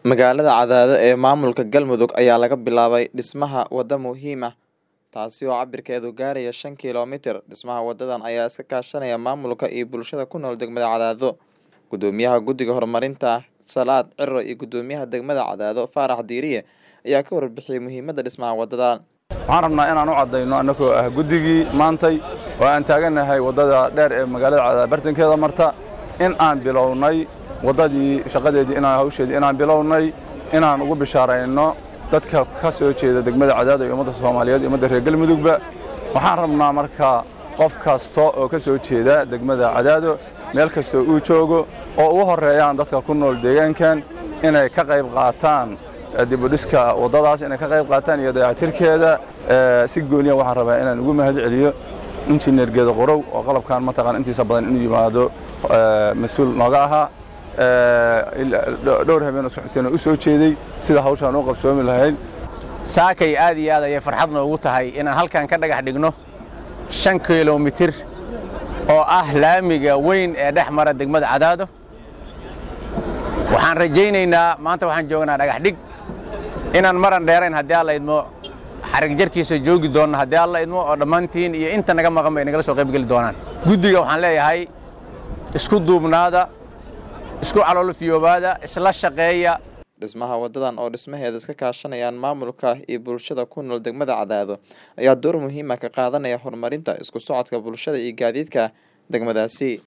Magaalada Cadaado ee maamulka Galmudug ayaa laga bilaabay dhismaha waddo muhiim ah taasi oo cabirkeedu gaaraya shan kiiloomitir. Dhismaha wadadan ayaa iska kaashanaya maamulka iyo bulshada ku nool degmada Cadaado. Gudoomiyaha Guddiga Horumarinta Salaad Ciro iyo Gudoomiyaha degmada Cadaado Faarax Diiriye ayaa ka warbixiyay muhiimadda dhismaha wadadan. waxaan rabnaa inaan u caddayno annagoo ah guddigii maantay oo aan taagannahay waddada dheer ee magaalada cadaad bartankeeda marta in aan bilownay waddadii shaqadeedii inaan hawsheedii inaan bilownay inaan ugu bishaarayno dadka ka soo jeeda degmada cadaado iyo ummadda soomaaliyeed iyo ummadda reer galmudugba waxaan rabnaa marka qof kasta oo ka soo jeeda degmada cadaado meel kastoo uu joogo oo ugu horreeyaan dadka ku nool deegaankan inay ka qayb qaataan dibudhiska waddadaas inay ka qayb qaataan iyo dayactirkeeda si gooniya waxaan rabaa inaan ugu mahad celiyo injineer geeda qorow oo qalabkan mataqaan intiisa badan inuu yimaado mas-uul nooga ahaa dhowr habeen oo soxoteena u soo jeeday sida hawshaan u qabsoomi lahayd saakay aad iyo aad ayay farxad noogu tahay inaan halkan ka dhagax dhigno shan kilomitir oo ah laamiga weyn ee dhex mara degmada cadaado waxaan rajaynaynaa maanta waxaan joognaa dhagax dhig inaan maran dheerayn haddii alla idmo xarig jarkiisa joogi doonna haddii alla idmo oo dhammaantiin iyo inta naga maqan bay nagala soo qaybgeli doonaan guddiga waxaan leeyahay isku duubnaada isku caloolfiyoobaada isla shaqeeya Dhismaha wadadan oo dhismaheeda iska kaashanayaan maamulka iyo bulshada ku nool degmada Cadaado ayaa door muhiim ah ka qaadanaya horumarinta isku socodka bulshada iyo gaadiidka degmadaasi.